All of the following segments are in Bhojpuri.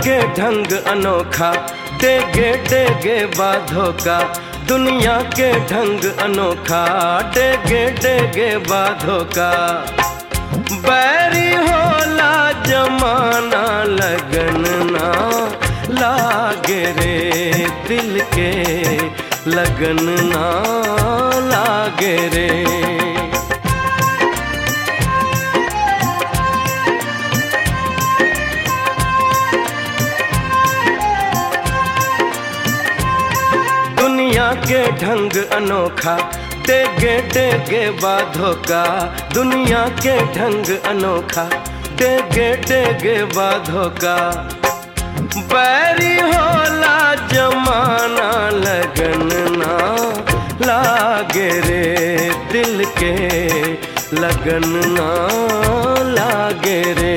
के ढंग अनोखा डेगे डेगे बाधो का दुनिया के ढंग अनोखा डेगे डेगे बाधो का बैरी होला जमाना लगन ना लागे रे दिल के लगन ना लागे रे दुनिया के ढंग अनोखा डेगे डेगे बाधो का दुनिया के ढंग अनोखा डेगे डेगे बाधो का बैरी होला जमाना लगन ना लागे रे दिल के लगन ना लागे रे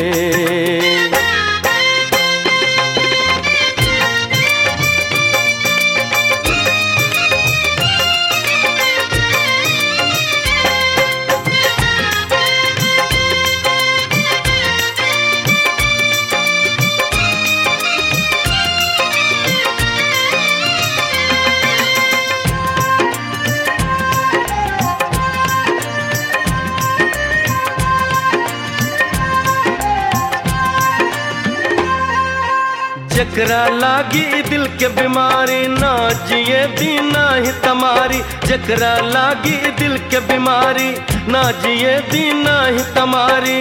जकरा लागी दिल के बीमारी ना जिए दीना ही तमारी जकरा लागी दिल के बीमारी ना जिए दीना ही तमारी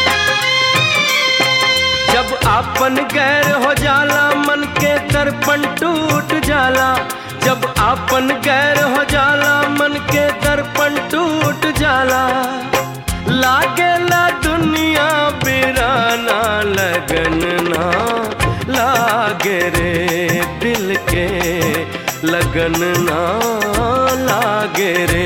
जब आपन गैर हो जाला मन के दर्पण टूट जाला जब आपन गैर हो जाला मन के दर्पण टूट जाला लागेला दुनिया बिराना लगन ना लागे रे दिल के लगन ना लागे रे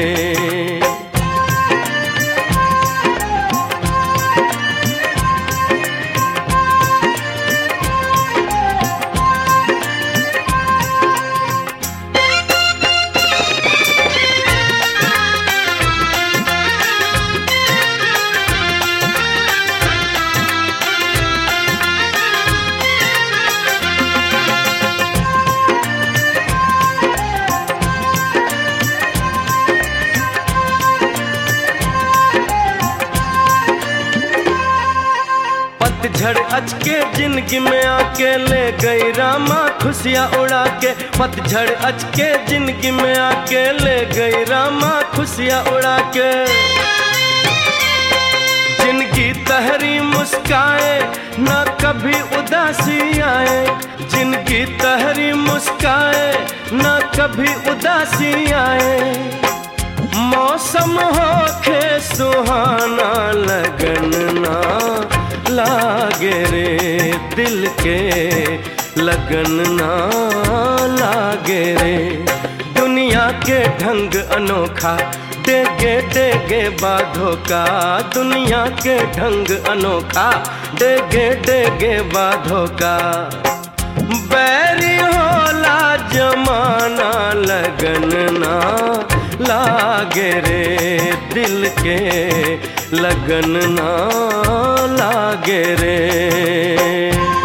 पतझड़ अचके जिंदगी में आके ले गई रामा खुशियाँ उड़ा के पतझड़ अचके जिंदगी में आके ले गई रामा खुशियाँ उड़ा के जिनकी तहरी मुस्काए ना कभी उदासी आए जिनकी तहरी मुस्काए ना कभी उदासी आए मौसम हो खे सुहाना लगन ना लागे रे दिल के लगन ना लागे रे दुनिया के ढंग अनोखा डेगे डेगे बाधो का दुनिया के ढंग अनोखा डेगे डेगे बाधो का बैरी होला जमाना लगन ना लागे रे दिल के लगन ना लागे रे